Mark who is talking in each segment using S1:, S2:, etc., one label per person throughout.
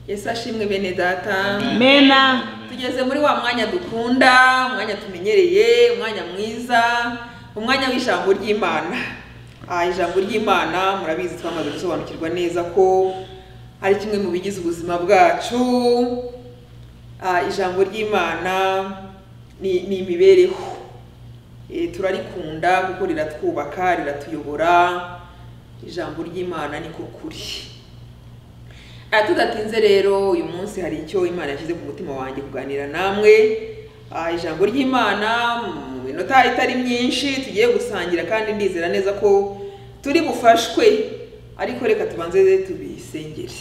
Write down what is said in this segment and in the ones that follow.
S1: yesu ashimwe bene data
S2: mena
S1: tugeze muri wa mwanya dukunda umwanya tumenyereye umwanya mwiza umwanya w'ijambo ry'imana Ah, ijambo ry'imana murabizi twamaze gusobanukirwa neza ko ari kimwe mu bigize ubuzima bwacu Ah, ijambo ry'imana ni ni imibereho Eh, turarikunda kuko riratwubaka riratuyobora ijambo ry'imana ni ko kuri Ah, tudatinze rero uyu munsi hari icyo imana yashyize ku mutima wanjye kuganira namwe Ah, ijambo ry'imana mu minota itari myinshi tugiye gusangira kandi ndizera neza ko turi bufashwe ariko reka tubanze tubisengere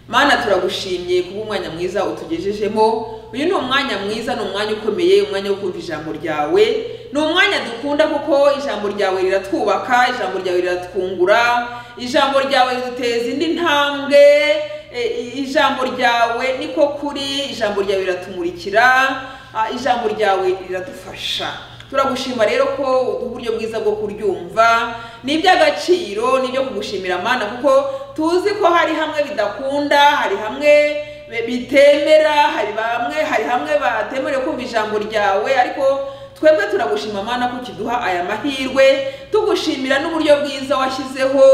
S1: mana turagushimye kuba umwanya mwiza utugejejemo uyu ni umwanya mwiza ni umwanya ukomeye umwanya wo kumva ijambo ryawe ni umwanya dukunda kuko ijambo ryawe riratwubaka ijambo ryawe riratwungura ijambo ryawe riduteza indi ntambwe e, ijambo ryawe niko kuri ijambo ryawe riratumurikira ah, ijambo ryawe riradufasha turagushima rero ko uduha uburyo bwiza bwo kuryumva ni iby'agaciro ni ibyo kugushimira mana kuko tuzi ko hari hamwe bidakunda hari hamwe bi- bitemera hari bamwe hari hamwe batemerewe kumva ijambo ryawe ariko twebwe turagushima mana ko ukiduha aya mahirwe tugushimira n'uburyo bwiza washyizeho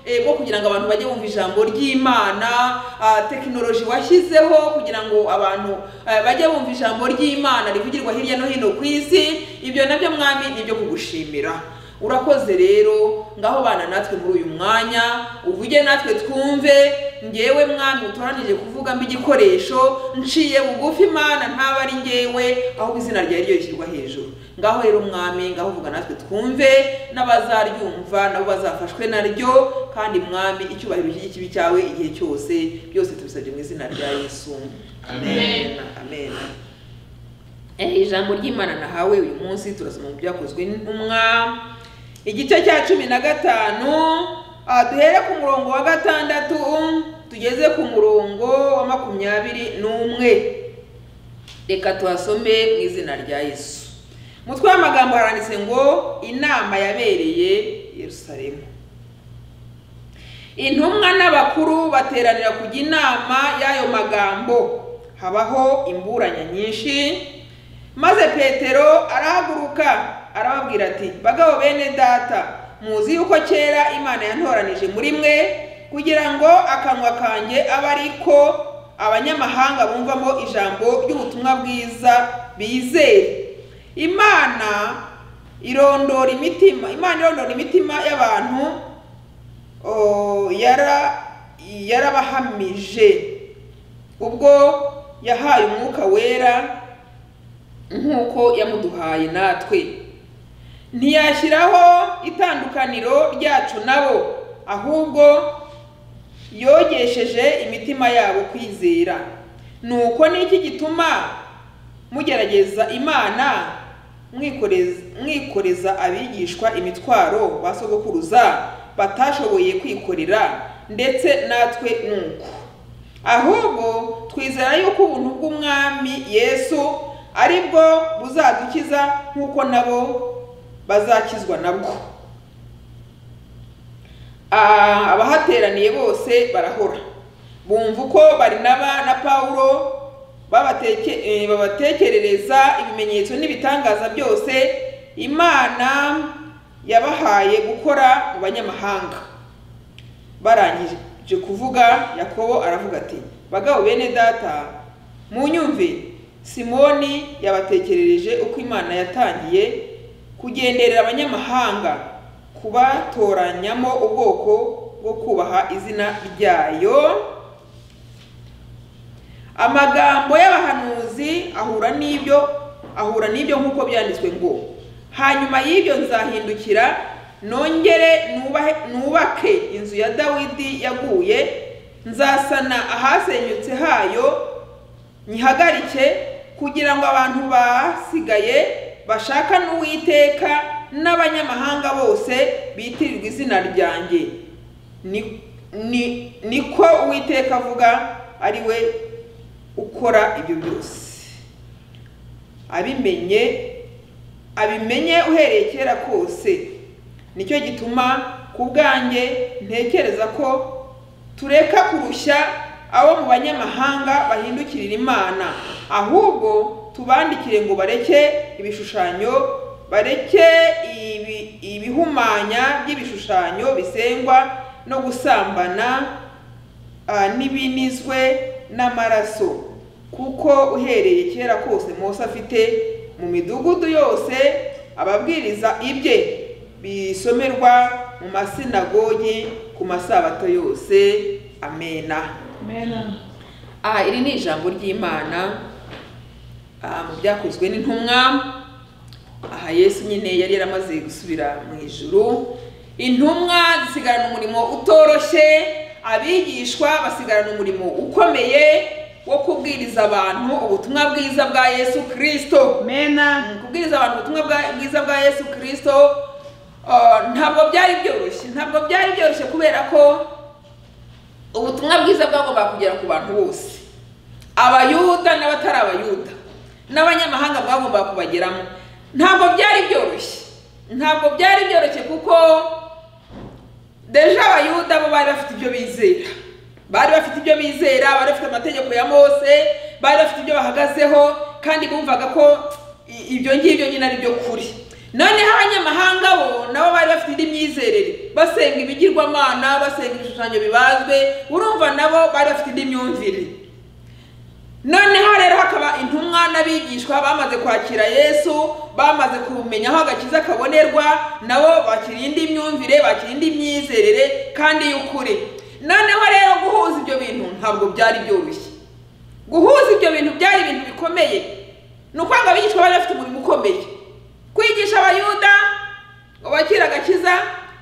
S1: eh, bwo kugira ngo abantu bajye bumva ijambo ry'imana ah, tekinoloji washyizeho kugira ngo abantu eh, bajye bumva ijambo ry'imana rivugirwa hirya no hino ku isi ibyo nabyo mwami ni ibyo kugushimira urakoze rero ngaho bana natwe muri uyu mwanya uvuge natwe twumve ngewe mwami utoranije kuvuga mba igikoresho nciye bugufi imana ntaba ari ngewe ahubwo izina ryawe ryo rishyirwa hejuru ngaho rero mwami ngaho vuga natwe twumve n'abazaryumva nabo bazafashwe naryo kandi mwami icyubahiro cy'ikibi cyawe igihe cyose byose tubisabye mu izina rya yesu
S3: Amen.
S1: amen Eh, ijambo ry'imana nahawe uyu munsi turasoma mu byakozwe n'intumwa igice cya cumi na gatanu ah, duhere ku murongo wa gatandatu tugeze ku murongo wa makumyabiri n'umwe reka tuhasome mu izina rya yesu umutwe w'amagambo haranditse ngo inama yabereye yerusalemu intumwa n'abakuru bateranira kujya inama y'ayo magambo habaho imburanya nyinshi maze petero arahaguruka arababwira ati bagabo bene data muzi yuko kera imana yantoranije muri mwe kugira ngo akanwa kanjye abe ari ko abanyamahanga bumvamo ijambo ry'ubutumwa bwiza bizere imana irondora imitima imana irondora imitima y'abantu oh, yara yarabahamije ubwo yahaye umwuka wera nk'uko yamuduhaye natwe ntiyashyiraho itandukaniro ryacu nabo ahubwo yogesheje imitima yabo kwizera nuko niki gituma mugerageza imana mwikoreza- mwikoreza abigishwa imitwaro ba sogokuruza batashoboye kwikorera ndetse natwe nuko ahubwo twizera yuko ubuntu bw'umwami yesu ari bwo buzadukiza nk'uko nabo bazakizwa nabwo Ah, abahateraniye bose barahora bumva uko barinaba na pawulo babateke- eh, babatekerereza ibimenyetso n'ibitangaza byose imana yabahaye gukora mu banyamahanga barangije kuvuga yakobo aravuga ati bagabo bene data munyumve simoni yabatekerereje uko imana yatangiye kugenderera abanyamahanga kubatoranyamo ubwoko bwo kubaha izina ryayo amagambo y'abahanuzi ahura n'ibyo ahura n'ibyo nk'uko byanditswe ngo hanyuma y'ibyo nzahindukira nongere nubahe- nubake inzu ya dawidi yaguye nzasana ahasenyutse hayo nyihagarike kugira ngo abantu basigaye bashaka n'uwiteka n'abanyamahanga bose bitirirwa izina ryanjye ni, ni, niko uwiteka avuga ari we ukora ibyo byose abimenye abimenye uhereye kera kose nicyo gituma ku bwanjye ntekereza ko tureka kurushya abo mu banyamahanga bahindukirira imana ahubwo tubandikire ngo bareke ibishushanyo bareke ibi- ibihumanya by'ibishushanyo bisengwa no gusambana ah, n'ibinizwe n'amaraso kuko uhereye kera kose Mose afite mu midugudu yose ababwiriza ibye bisomerwa mu masinagogi ku masabato yose amena
S2: Amen.
S1: aha iri ni ijambo ry'imana ah, mu byakozwe n'intumwa aha yesu nyine yari yaramaze gusubira mu ijuru intumwa zisigarana umurimo utoroshye abigishwa basigarana umurimo ukomeye wo kubwiriza abantu ubutumwa bwiza bwa yesu kirisito
S2: Amen.
S1: kubwiriza abantu ubutumwa bwa- bwiza bwa yesu kirisito ah, ntabwo byari byoroshye ntabwo byari byoroshye kubera ko ubutumwa bwiza bwagombaga kugera ku bantu bose abayuda n'abatari abayuda n'abanyamahanga bwagombaga kubageramo ntabwo byari byoroshye ntabwo byari byoroshye kuko deja abayuda bo bari bafite ibyo bizera bari bafite ibyo bizera bari bafite amategeko ya mose bari bafite ibyo bahagazeho kandi bumvaga ko i- ibyo ngibyo nyine ari byo kuri noneho abanyamahanga bo nabo bari bafite indi myizerere basenga ibigirwamana basenga ibishushanyo bibazwe urumva nabo bari bafite indi myumvire noneho rero hakaba intumwa n'abigishwa bamaze kwakira yesu bamaze kumenya aho agakiza kabonerwa nabo bakira indi myumvire bakira indi myizerere kandi y'ukuri noneho rero guhuza ibyo bintu ntabwo byari byoroshye guhuza ibyo bintu byari ibintu bikomeye ni ukwanga abigishwa bari bafite umurimo ukomeye kwigisha abayuda ngo bakire agakiza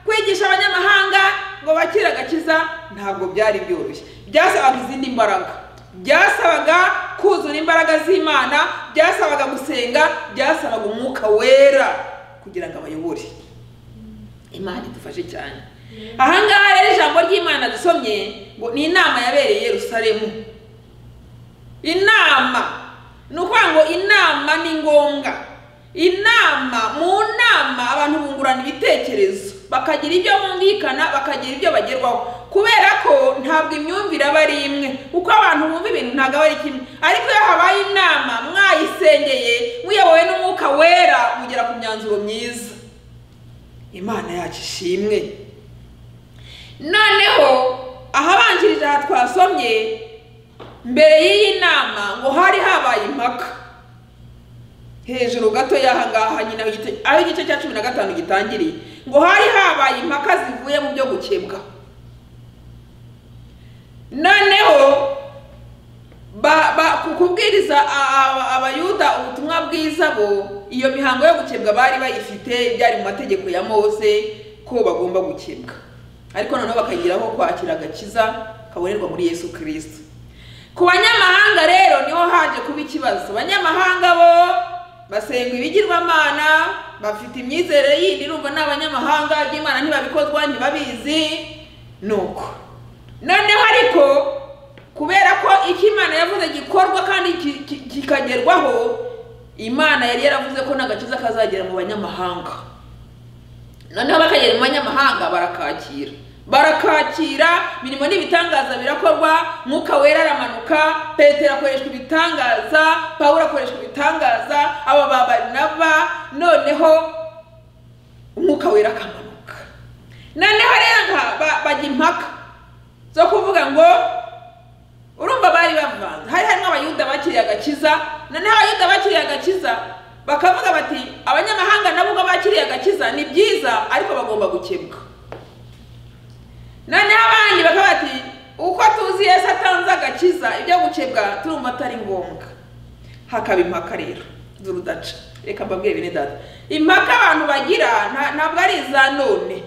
S1: kwigisha abanyamahanga ngo bakire agakiza ntabwo byari byoroshye byasabaga izindi mbaraga byasabaga kuzura imbaraga z'imana byasabaga gusenga byasabaga umwuka wera kugira ngo abayobore imana idufashe cyane ahangaha rero ijambo ry'imana dusomye ngo ni inama yabereye i yerusalemu inama ni ukuvuga ngo inama ni ngombwa inama mu nama abantu bungurana ibitekerezo bakagira ibyo bumvikana bakagira ibyo bagerwaho kubera ko ntabwo imyumvire aba ari imwe uko abantu bumva ibintu ntabwo aba ari kimwe ariko iyo habaye inama mwayisengeye muyobowe n'umwuka wera mugera ku myanzuro myiza imana yacu ishimwe noneho ahabanjirije aha twasomye mbere y'iyi nama ngo hari habaye impaka hejuru gato y'ahangaha nyine aho igice- aho igice cya cumi na gatanu gitangiriye ngo hari habaye impaka zivuye mu byo gukebwa noneho ba- ba- ku kubwiriza a- a- abayuda ubutumwa bwiza bo iyo mihango yo gukebwa bari bayifite byari mu mategeko ya mose ko bagomba gukebwa ariko noneho bakagiraho kwakira agakiza kabonerwa muri yesu kirisito ku banyamahanga rero niho haje kuba ikibazo abanyamahanga bo basenga ibigirwamana bafite imyizerere yindi urumva ni abanyamahanga iby'imana ntibabikozwa ntibabizi nuko noneho ariko kubera ko icyo imana yavuze gikorwa kandi ki- ki- kikagerwaho imana yari yaravuze ko n'agakiza kazagera mu banyamahanga noneho bakagera mu banyamahanga barakakira barakakira imirimo n'ibitangaza birakorwa mwuka wera aramanuka petero akoreshwa ibitangaza pawulo akoreshwa ibitangaza aba ba barinaba noneho umwuka wera akamanuka noneho rero nka- ba- bajya impaka zo kuvuga ngo urumva bari bavanze hari harimo abayuda bakiriye agakiza noneho abayuda bakiriye agakiza bakavuga bati abanyamahanga nabo ubwo bakiriye agakiza ni byiza ariko bagomba gukebwa noneho abandi bakaba bati uko tuzi yesu atanze agakiza ibyo gukebwa turumva atari ngombwa hakaba impaka rero z'urudaca reka mbabwire bene data impaka abantu bagira nta- ntabwo ari iza none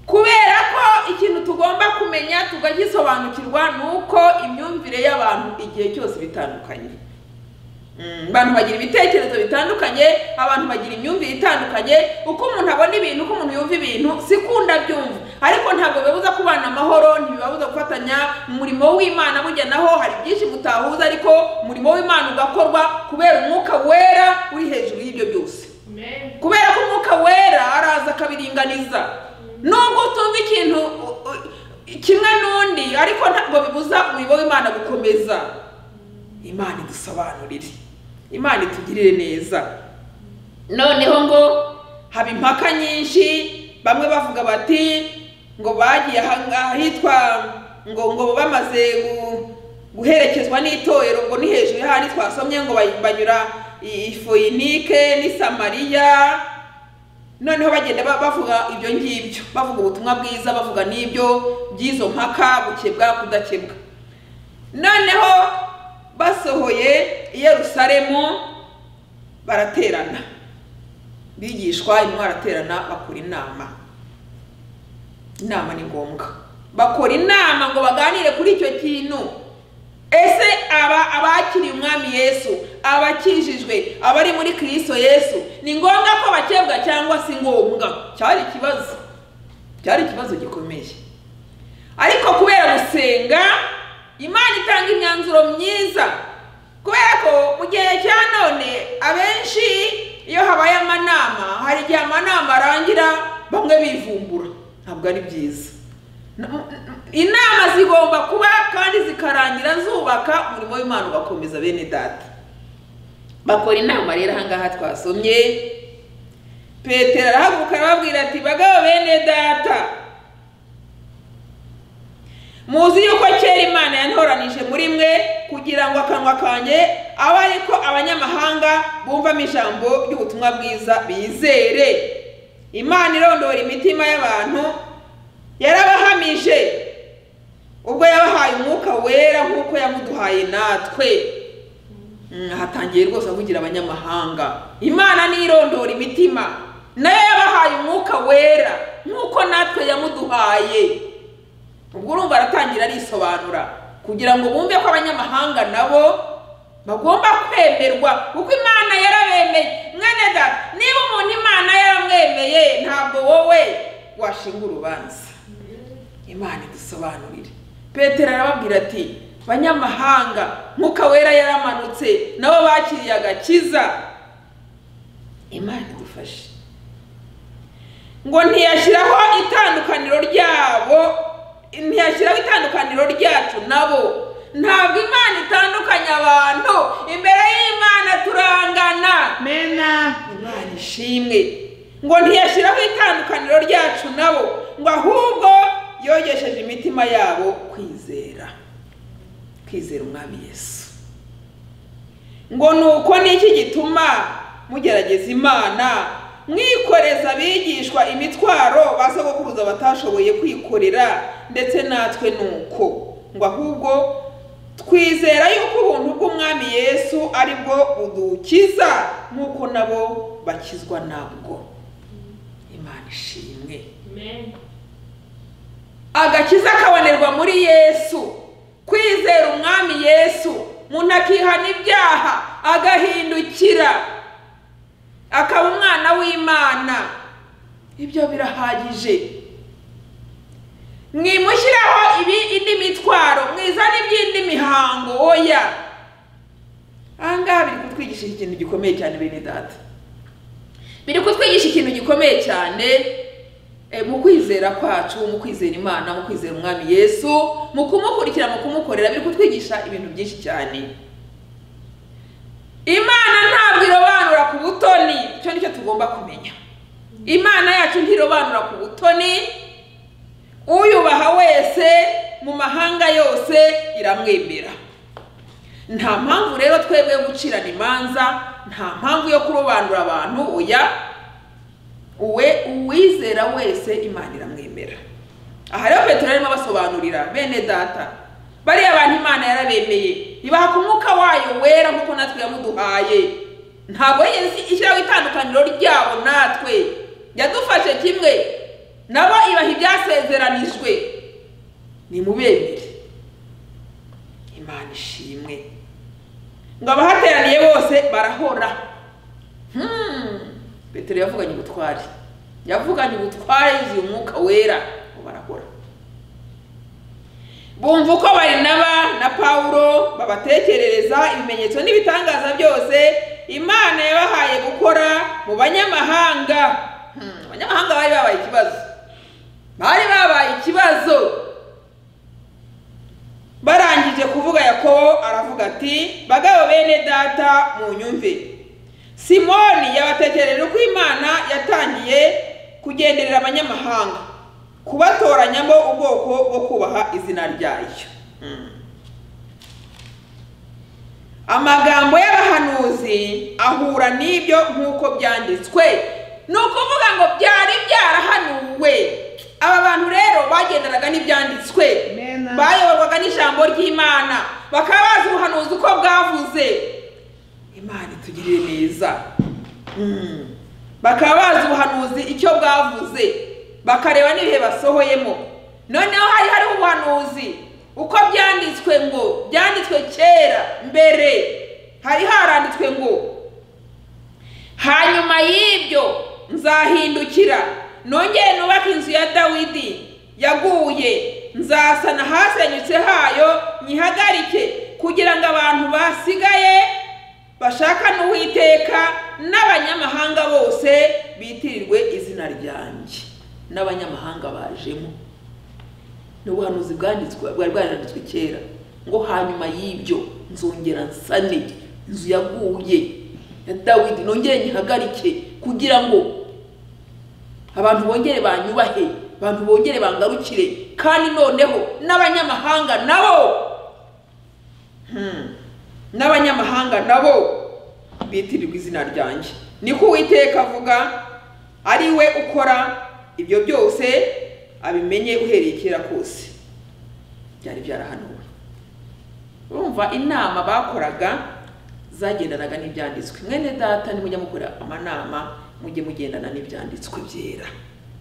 S1: kubera ko ikintu tugomba kumenya tukagisobanukirwa ni uko imyumvire y'abantu igihe cyose bitandukanye Mm, abantu bagira ibitekerezo bitandukanye abantu bagira imyumvire itandukanye uko umuntu abona ibintu uko umuntu yumva ibintu sikunda byumva ariko ntabwo bibuza kubana amahoro ntibibabuza gufatanya umurimo w'imana burya naho hari byinshi mutahuza ariko umurimo w'imana ugakorwa kubera umwuka wera uri hejuru y'ibyo byose
S2: Amen.
S1: kubera ko umwuka wera araza akabiringaniza nubwo utumva ikintu u- u- kimwe n'undi ariko ntabwo bibuza umurimo w'imana gukomeza imana idusobanurire imana itugirire neza noneho ngo haba impaka nyinshi bamwe bavuga bati ngo bagiye ahangaha hitwa ngo ngo bamaze gu- guherekezwa n'itorero ngo ni hejuru y'ahandi twasomye ngo bay- banyura i i foyinike n'i samariya noneho bagenda ba- bavuga ibyo ngibyo bavuga ubutumwa bwiza bavuga n'ibyo by'izo mpaka gukebwa kudakebwa noneho basohoye i yerusalemu baraterana bigishwa imwe baraterana bakora inama inama ni ngombwa bakora inama ngo baganire kuri icyo kintu ese aba abakiriye umwami yesu abakijijwe abari muri kirisito yesu ni ngombwa ko bakebwa cyangwa si ngombwa cyari ikibazo cyari ikibazo gikomeye ariko kubera gusenga imana itanga imyanzuro myiza kubera ko mu gihe cya none abenshi iyo habaye amanama hari igihe amanama arangira bamwe bivumbura ntabwo ari byiza N- n- inama zigomba kuba kandi zikarangira zubaka umurimo w'imana ugakomeza bene data bakora inama rero ahangaha twasomye petero arahaguruka arababwira ati bagabo bene data muzi yuko kera imana yantoranije muri mwe kugira ngo akanwa kanjye abe ari ko abanyamahanga bumvamo ijambo ry'ubutumwa bwiza bizere imana irondora imitima y'abantu yarabahamije ubwo yabahaye umwuka wera nk'uko yamuduhaye natwe Mm, hatangiye rwose avugira abanyamahanga imana nirondora imitima nayo yabahaye umwuka wera nk'uko natwe yamuduhaye ubwo urumva aratangira arisobanura kugira ngo bumve ko abanyamahanga nabo bagomba kwemerwa kuko imana yarabemeye mwene data niba umuntu imana yaramwemeye ntabwo wowe washinga urubanza imana idusobanurire petero arababwira ati banyamahanga mwuka wera yaramanutse nabo bakiriye agakiza imana idufashe ngo ntiyashyiraho itandukaniro ryabo ntiyashyiraho itandukaniro ryacu nabo ntabwo imana itandukanya abantu imbere y'imana turangana
S2: Mena.
S1: imana ishimwe ngo ntiyashyiraho itandukaniro ryacu nabo ngo ahubwo yogesheje imitima yabo kwizera kwizera umwami yesu ngo ni uko n'iki gituma mugerageza imana mwikoreza abigishwa imitwaro ba sogokuruza batashoboye kwikorera ndetse natwe ni uko ngo ahubwo twizera yuko ubuntu bw'umwami yesu ari bwo budukiza nk'uko nabo bakizwa nabwo imana ishimwe
S2: Amen.
S1: agakiza kabonerwa muri yesu kwizera umwami yesu umuntu akihana ibyaha agahindukira akaba umwana w'imana ibyo birahagije mwimushyiraho ibi indi mitwaro mwizane iby'indi mihango oya ahangaha biri kutwigisha ikintu gikomeye cyane bene data biri kutwigisha ikintu gikomeye cyane eh, mu kwizera kwacu mu kwizera imana mu kwizera umwami yesu mu kumukurikira mu kumukorera biri kutwigisha ibintu byinshi cyane imana ntabwo irobanura ku butoni icyo nicyo tugomba kumenya imana yacu ntirobanura ku butoni uyubaha wese mu mahanga yose iramwemera nta mpamvu rero twebwe yo gucirana imanza nta mpamvu yo kurobanura abantu oya uwe uwizera wese imana iramwemera aha rero petero arimo abasobanurira bene data bariya abantu imana yarabemeye ibaha ku mwuka wayo wera nk'uko natwe yamuduhaye ntabwo yigeze ishyiraho itandukaniro ryabo natwe yadufashe kimwe nabo ibaha ibyasezeranijwe nimubemere imana ishimwe ngo abahateraniye bose barahora Hmm. petero yavuganye ubutware yavuganye ubutware yuzuye umwuka wera ngo barahora bumva uko barinaba na pawulo babatekerereza ibimenyetso n'ibitangaza byose imana yabahaye gukora mu banyamahanga Hmm, abanyamahanga bari babaye ikibazo bari babaye ikibazo barangije kuvuga yakobo aravuga ati bagabo bene data mu nyumve simoni yabatekereje uko imana yatangiye kugenderera abanyamahanga kubatoranyamo ubwoko bwo kubaha izina ryayo Mm. amagambo y'abahanuzi ahura n'ibyo nk'uko byanditswe ni ukuvuga ngo byari byarahanuwe aba bantu rero bagendanaga n'ibyanditswe
S2: Amen.
S1: bayoborwaga n'ijambo ry'imana bakaba bazi ubuhanuzi uko bwavuze imana itugirire neza Mm. bakaba bazi ubuhanuzi icyo bwavuze bakareba n'ibihe basohoyemo noneho hari hari ubuhanuzi uko byanditswe ngo byanditswe kera mbere hari haranditswe ngo hanyuma y'ibyo nzahindukira nongere nubake inzu ya dawidi yaguye nzasana ahasenyutse hayo nyihagarike kugira ngo abantu basigaye bashaka n'uwiteka n'abanyamahanga bose bitirirwe izina ryanjye n'abanyamahanga bajemo ni ubuhanuzi bwanditswe bwari bwaranditswe kera ngo hanyuma y'ibyo nzongera nsane inzu yaguye ya dawidi nongere nyihagarike kugira ngo abantu bongere banyubahe abantu bongere bangarukire kandi noneho n'abanyamahanga nabo Hmm. n'abanyamahanga nabo bitirirwa izina ryanjye niko uwiteka avuga ari we ukora ibyo byose abimenye uhereye kera kose byari byarahanuwe urumva inama bakoraga zagendanaga n'ibyanditswe mwene data nimujya mukora amanama mujye mugendana n'ibyanditswe byera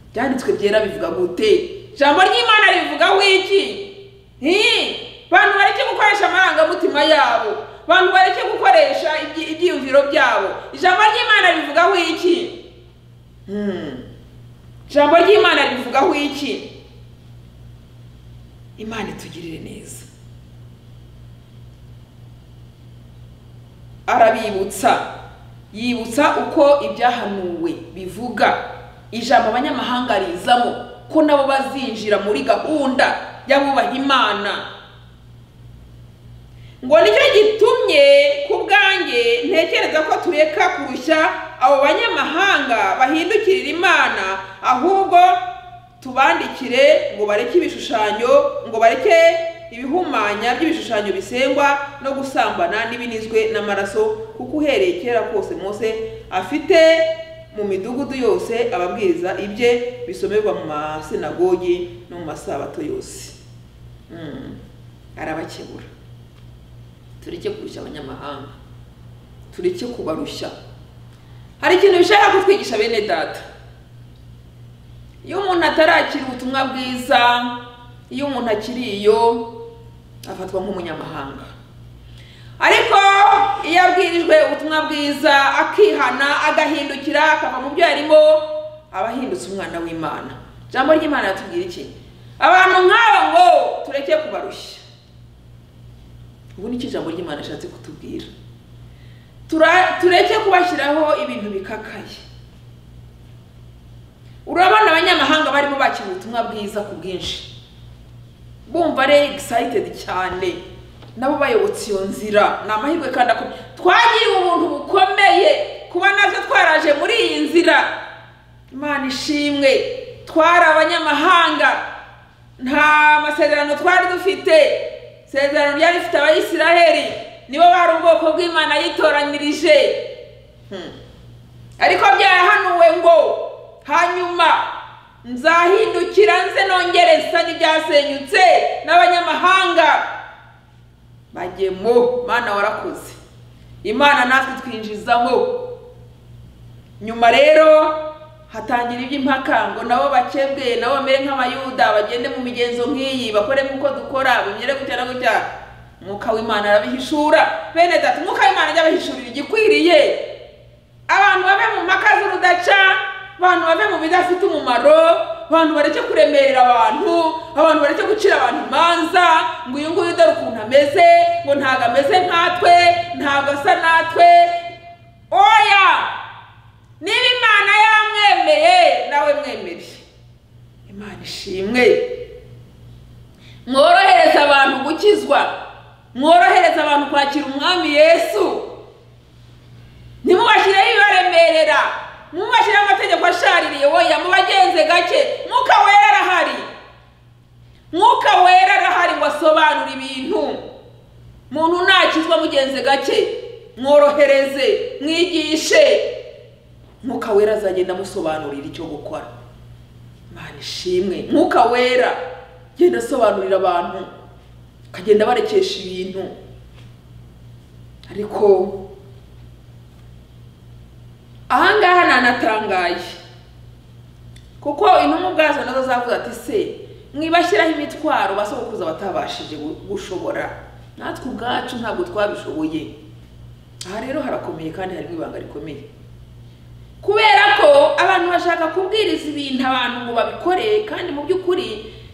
S1: ibyanditswe byera bivuga gute ijambo ry'imana rivugaho iki Hi! bantu bareke gukoresha amarangamutima yabo bantu bareke gukoresha ibyi- ibyiyumviro byabo ijambo ry'imana rivugaho iki Hmm. ijambo ry'imana rivugaho iki imana itugirire neza arabibutsa yibutsa uko ibyahanuwe bivuga ijambo abanyamahanga rizamo ko nabo bazinjira muri gahunda y'abubaha imana ngo nicyo gitumye ku bwanjye ntekereza ko tureka kurusha abo banyamahanga bahindukirira imana ahubwo tubandikire ngo bareke ibishushanyo ngo bareke ibihumanya by'ibishushanyo bisengwa no gusambana n'ibinizwe n'amaraso kuko uhereye kera kose mose afite mu midugudu yose ababwiriza ibye bisomerwa mu masinagogi no mu masabato yose Mm. arabakebura tureke kurusha abanyamahanga tureke kubarushya hari ikintu bishaka kutwigisha bene data iyo umuntu atarakira ubutumwa bwiza iyo umuntu akiri iyo afatwa nk'umunyamahanga ariko iyo abwirijwe ubutumwa bwiza akihana agahindukira akava mu byo yarimo aba ahindutse umwana w'imana ijambo ry'imana yatubwira iki abantu nk'aba ngo tureke kubarushya ubu nicyo ijambo ry'imana ashatse kutubwira Tura- tureke kubashyiraho ibintu bikakaye urabona abanyamahanga barimo bakira ubutumwa bwiza ku bwinshi bumva ari excited cyane nabo bayobotse iyo nzira ni amahirwe kandi akomeye twagiriwe ubuntu bukomeye kuba natwe twaraje muri iyi nzira imana ishimwe twari abanyamahanga nta masezerano twari dufite isezerano ryari rifite abayisiraheli nibo bari ubwoko bw'imana yitoranirije Hmm. ariko byahanuwe ngo hanyuma nzahindukira nze nongere nsane ibyasenyutse n'abanyamahanga bagemo mana warakoze imana natwe twinjizamo nyuma rero hatangira iby'impaka ngo nabo bakebwe nabo bamere nk'abayuda bagende mu migenzo nk'iyi bakore nk'uko dukora bimere gutya na gutya umwuka w'imana arabihishura bene data umwuka w'imana ajya abahishurira igikwiriye abantu bave mu mpaka z'urudaca abantu bave mu bidafite umumaro abantu bareke kuremerera abantu abantu bareke gucira abantu imanza ngo uyu nguyu dore ukuntu ameze ngo ntabwo ameze nkatwe ntabwo asa natwe oya niba imana yamwemeye nawe mwemere imana ishimwe mworohereze abantu gukizwa mworohereze abantu kwakira umwami yesu ntimubashyireho ibibaremerera mubashyireho amategeko ashaririye woya mubagenze gake mwuka wera arahari mwuka wera arahari ngo asobanure ibintu muntu nakizwa mugenze gake mworohereze mwigishe mwuka wera azagenda amusobanurira icyo gukora imana ishimwe mwuka wera genda asobanurira abantu akagenda barekesha ibintu ariko ahangaha nanatangaye kuko intumwa ubwazo nazo zavuga ati se mwibashyiraho imitwaro basogokuza batabashije gu- gushobora natwe ubwacu ntabwo twabishoboye aha rero harakomeye kandi harimo ibanga rikomeye kubera ko abantu bashaka kubwiriza ibintu abantu ngo babikore kandi mu by'ukuri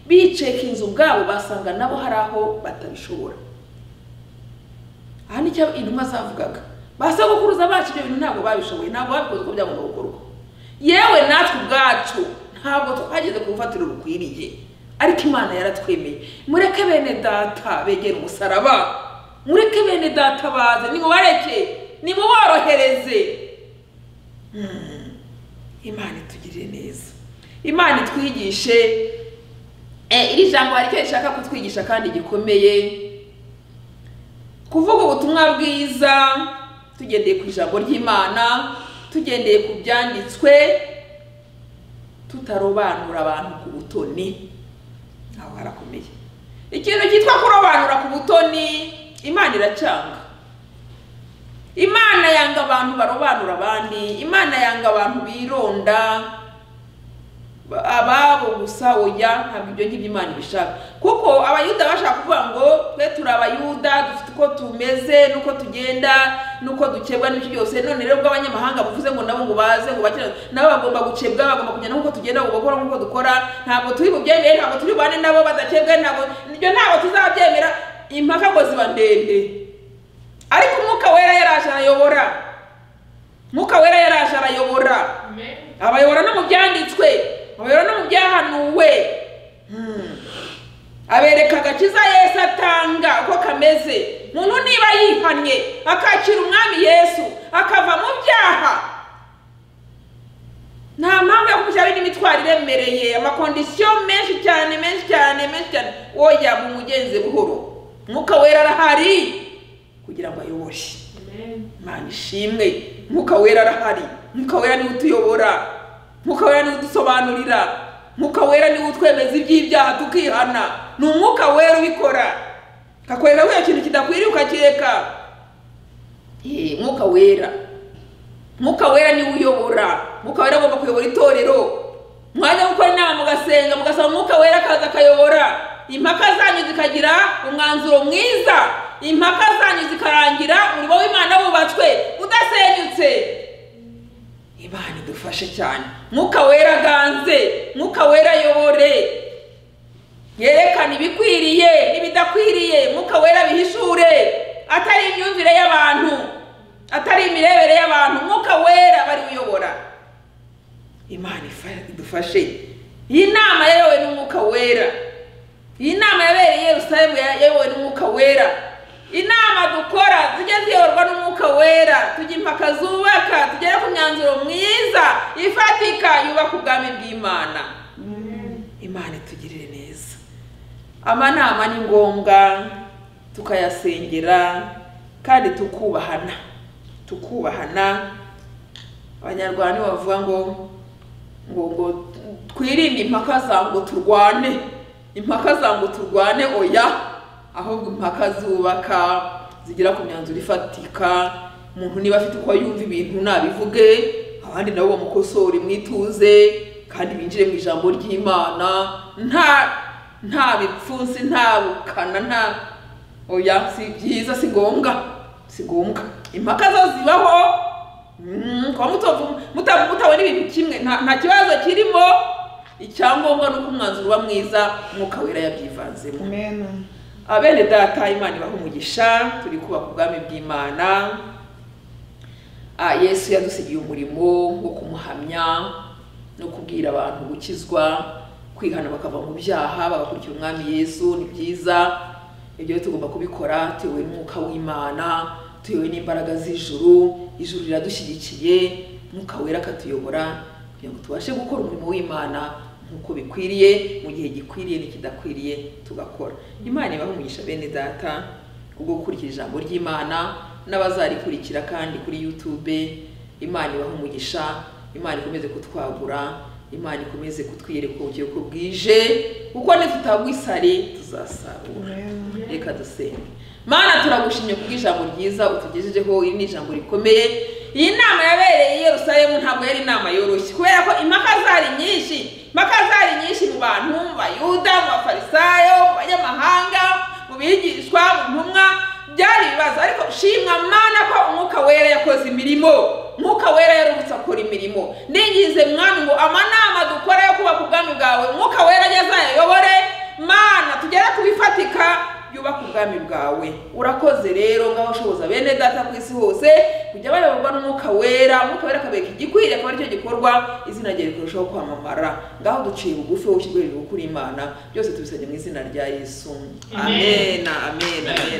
S1: bicekinze ubwabo basanga nabo hari aho batabishobora aha nicyo intumwa zavugaga basogokuruza bacu ibyo bintu ntabwo babishoboye ntabwo babikoze uko byagomba gukorwa yewe natwe ubwacu ntabwo twageze ku rufatiro rukwiriye ariko imana yaratwemeye mureke bene data begera umusaraba mureke bene data baze nimubareke nimuborohereze imana itugirire neza imana itwigishe Eh, iri jambo hari icyo rishaka kutwigisha kandi gikomeye kuvuga ubutumwa bwiza tugendeye ku ijambo ry'imana tugendeye ku byanditswe tutarobanura abantu ku butoni aho harakomeye ikintu cyitwa kurobanura ku butoni imana iracyanga imana yanga abantu barobanura abandi imana yanga abantu bironda ba- ababo gusa oya ntabwo ibyo ngibyo imana ibishaka kuko abayuda bashaka kuvuga ngo twe turi abayuda dufite uko tumeze n'uko tugenda n'uko dukebwa n'ibyo byose none rero ubwo abanyamahanga bavuze ngo nabo ngo baze ngo bakire nabo bagomba gukebwa bagomba kugenda nk'uko tugenda bagomba gukora nk'uko dukora ntabwo turi bubyemere ntabwo turi bubane nabo badakebwe ntabwo ibyo ntabwo tuzabyemera impaka ngo ziba ndende ariko umwuka wera yaraje arayobora umwuka wera yaraje arayobora
S2: Amen.
S1: abayobora no mu byanditswe abayobora no mu byahanuwe Hmm. abereka agakiza yesu atanga uko kameze muntu niba yihannye akakira umwami yesu akava mu byaha nta mpamvu yo kumushyiraho indi mitwaro iremereye amakondisiyo menshi cyane menshi cyane menshi cyane woya mumugenze buhoro umwuka wera arahari kugira ngo ayobore
S2: Amen.
S1: imana ishimwe mwuka wera arahari mwuka wera niwe utuyobora mwuka wera niwe udusobanurira mwuka wera niwe utwemeza iby'ibyaha tukihana ni umwuka wera ubikora kakwereka ko iyo kintu kidakwiriye ukakireka Eh, mwuka wera mwuka wera niwe uyobora mwuka wera agomba kuyobora itorero mwajya gukora inama mugasenga mugasaba umwuka wera akaza akayobora impaka zanyu zikagira umwanzuro mwiza impaka zanyu zikarangira umurimo w'imana wubatswe udasenyutse imana idufashe cyane mwuka wera aganze mwuka wera ayobore yerekana ibikwiriye n'ibidakwiriye mwuka wera bihishure atari imyumvire y'abantu atari imirebere y'abantu mwuka wera bari uyobora imana ifa- idufashe iyi nama yayobowe n'umwuka wera iyi nama yabereye i yerusalemu ya- yayobowe n'umwuka wera inama dukora tujye ziyoborwa n'umwuka wera tujya impaka zubaka tugere ku myanzuro mwiza ifatika yubaka ubwami bw'imana imana itugirire neza amanama ni ngombwa tukayasengera kandi tukubahana tukubahana abanyarwanda nibo bavuga ngo ngo ngo twirinde impaka za ngo turwane impaka za ngo turwane oya ahubwo impaka zubaka zigera ku myanzuro ifatika umuntu niba afite uko yumva ibintu nabivuge abandi nabo bamukosore mwituze kandi binjire mu ijambo ry'imana nta nta bipfunsi nta bukana nta oya si byiza si ngombwa si ngombwa impaka zo zibaho Mm, kuba mutovu- muta- mutabona ibintu kimwe nta nta kibazo kirimo icyangombwa ni uko umwanzuro uba mwiza umwuka wera yabyivanzemo
S3: Amen.
S1: abene data imana ibaha umugisha turi kubaka ubwami bw'imana Ah, yesu yadusigiye umurimo wo kumuhamya no kubwira abantu gukizwa kwihana bakava mu byaha bagakurikira umwami yesu ni byiza ibyo rero tugomba kubikora tuyobowe n'umwuka w'imana tuyobowe n'imbaraga z'ijuru ijuru riradushyigikiye mwuka wera akatuyobora kugira ngo tubashe gukora umurimo w'imana nk'uko bikwiriye mu gihe gikwiriye n'ikidakwiriye tugakora imana ibahe umugisha bene data kubwo gukurikira ijambo ry'imana n'abazarikurikira kandi kuri youtube imana ibahe umugisha imana ikomeze kutwagura imana ikomeze kutwiyereka uburyo uko bwije kuko nitutagwisare tuzasarura reka dusenge mana turagushimye kubw'ijambo ryiza utugejejeho iri ni ijambo rikomeye iyi nama yabereye i yerusalemu ntabwo yari inama yoroshye kubera ko impaka zari nyinshi impaka zari nyinshi mu bantu mu bayuda mu bafarisayo mu banyamahanga mu bigishwa mu ntumwa byari ibibazo ariko shimwa mana ko umwuka wera yakoze imirimo umwuka wera yarubutse akora imirimo ningize mwami ngo amanama dukora yo kubaka ubwami bwawe umwuka wera ajya azayayobore mana tugere ku bifatika yubaka ubwami bwawe urakoze rero ngaho ushoboza bene data ku isi hose kujya bayoborwa n'umwuka wera umwuka wera akabereka igikwiriye akaba aricyo gikorwa izina ryawe rikarushaho kwamamara ngaho duciye bugufi wowe ushyirwe hejuru kuri imana byose tubisabye mu izina rya yesu amen amen amen